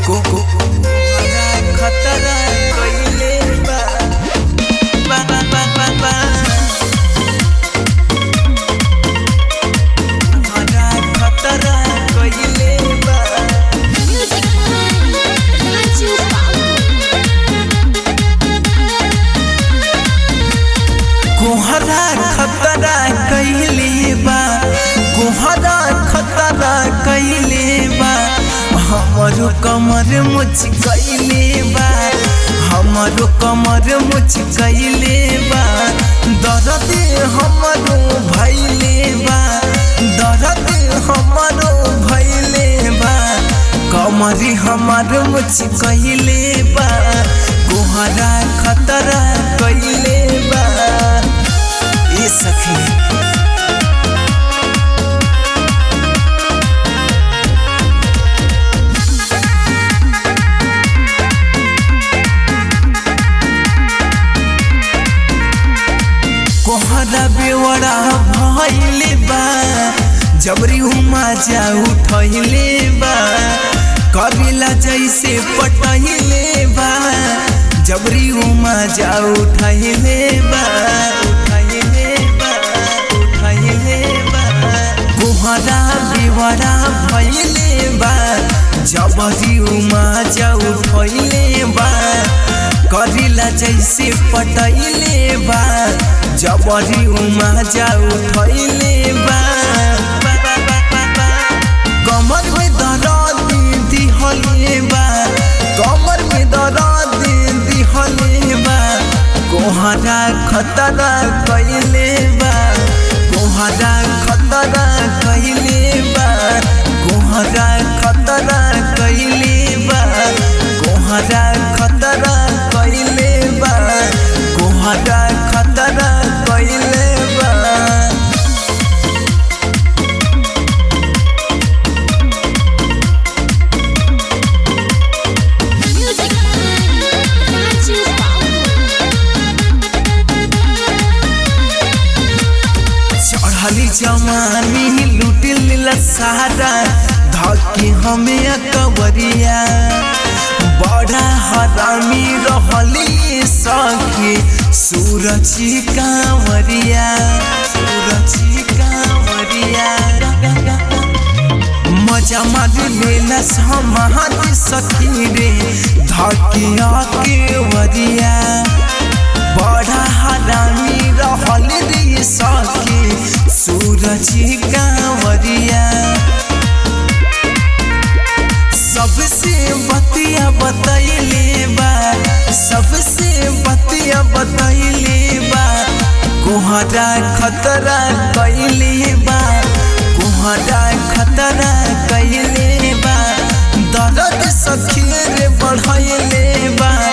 को को कोहरा खतरा कइले बा बा बा बा बा बा कोहरा खतरा कइले बा Music Raju कोहरा खतरा कइले बा कोहरा खतरा कइले बा हमरो कमर मुच कइले बा हमरो कमर मुच कइले बा दर्द हमरो भइले बा दर्द हमरो भइले बा कमरी हमर मुच कइले बा कोहरा खतरा कइले बा ए सखी कोहरा बेवड़ा भइले बा जबरी उमा जा उठैले बा कबिला जैसे पटैले बा जबरी उमा जा उठैले बा उठैले बा उठैले बा कोहरा बेवड़ा भइले बा जबरी उमा जा उठैले बा करिला जैसे पटैले बा जबरी उमा जा उठैले बा बा, बा, बा, बा, बा। कमर में दर्द दिहले बा कमर में दर्द दिहले बा कोहरा खतरा कइले बा कोहरा खतरा कइले बा कोहरा खतरा कइले बा कोहरा खतरा कइले बा कोहरा खतरा कइले बा Music Raju चढ़ली जवानी लूट लीला सारा धके हमें कवरिया बड़ा हरामी रहली सखी सूरजी कांवरिया सूरजी कांवरिया मजा मार लेला समाधि सखी रे धकिया के वरिया बड़ा हरामी रहल रे सखी सूरजी कांवरिया सबसे बतिया बतैले बा सबसे बतिया बतैले बा कोहरा खतरा कैले बा कोहरा खतरा कैले बा दर्द सखी रे बढ़ैले बा